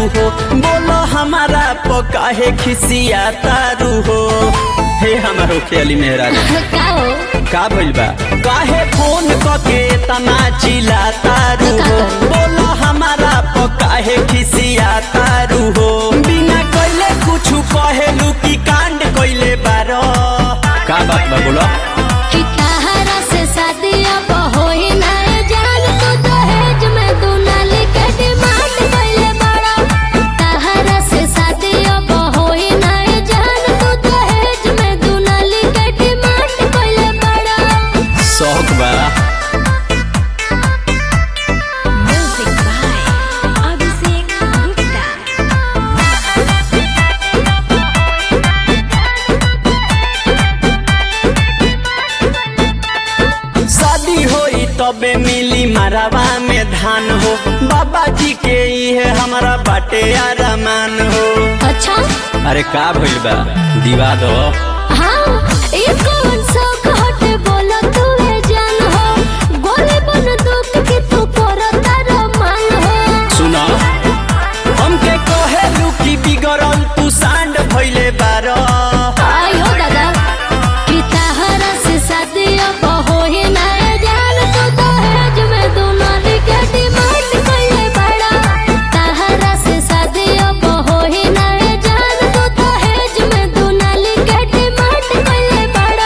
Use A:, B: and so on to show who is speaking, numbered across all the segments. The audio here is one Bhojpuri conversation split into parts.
A: हो बोलो हमारा पकाहे खिसिया तारू हो हे हमारो खेली मेहरा
B: का हो
A: का भइल बा काहे फोन कके तना चिल्ला तारू हो बोलो हमारा पकाहे खिसिया तारू हो बिना कइले कुछु कहेलू की कांड कइले बारो का बात बा बोलो
B: कि तहरा से शादी अब होई ना जान तू दहेज में तू नाली के डिमांड कइले बड़ा तहरा से शादी अब होई ना जान तू दहेज में तू नाली के डिमांड कइले बड़ा
A: शौक बा
B: म्यूजिक बाय अभिषेक गुप्ता
A: शादी होई तबे मिली मरवा में धान हो बाबा जी के इहे हमारा बाटे आरामान हो
B: अच्छा
A: अरे का भइल बा दिवा दो
B: हाँ ये कौन शौक हटे बोला तू है जान हो गोली बन दुख के तू करता रमान हो
A: सुन हमके कहेलू की बिगड़ल तू सांड भइले बारो
B: आयो दादा कि तहरा से शादी अब होई ना जान तू दहेज में तू नाली के डिमांड कइले बड़ा तहरा से शादी अब होई ना जान तू दहेज में तू नाली के डिमांड कइले बड़ा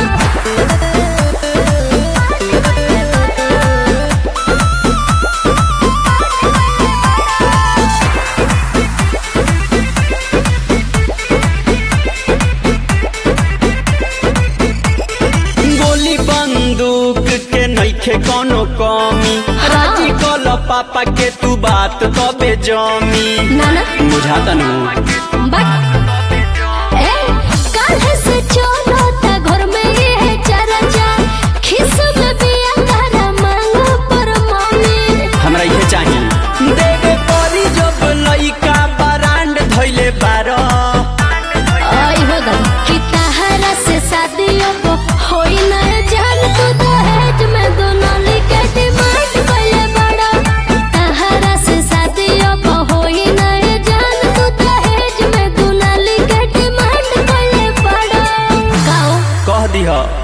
A: गोली बंदूक के नइखे कोनो कमी राजी कल पापा के तू बात तबे जमी
B: नाना
A: बुझाता नु
B: बट ए काल्ह से चलो ता घर में ये है चर्चा खिस में बिया तारा मांगो पर मम्मी
A: हमरा इहे चाहिए देवे परी जब लइका बरांड धइले बारो
B: आई हो गल कि तहरा से शादियों को होई ना जान तू दहेज में दोनों लिखे डिमांड कइले बड़ा तहरा से शादियों को होई ना जान तू दहेज में दोनों लिखे डिमांड कइले बड़ा गाओ
A: कह दिह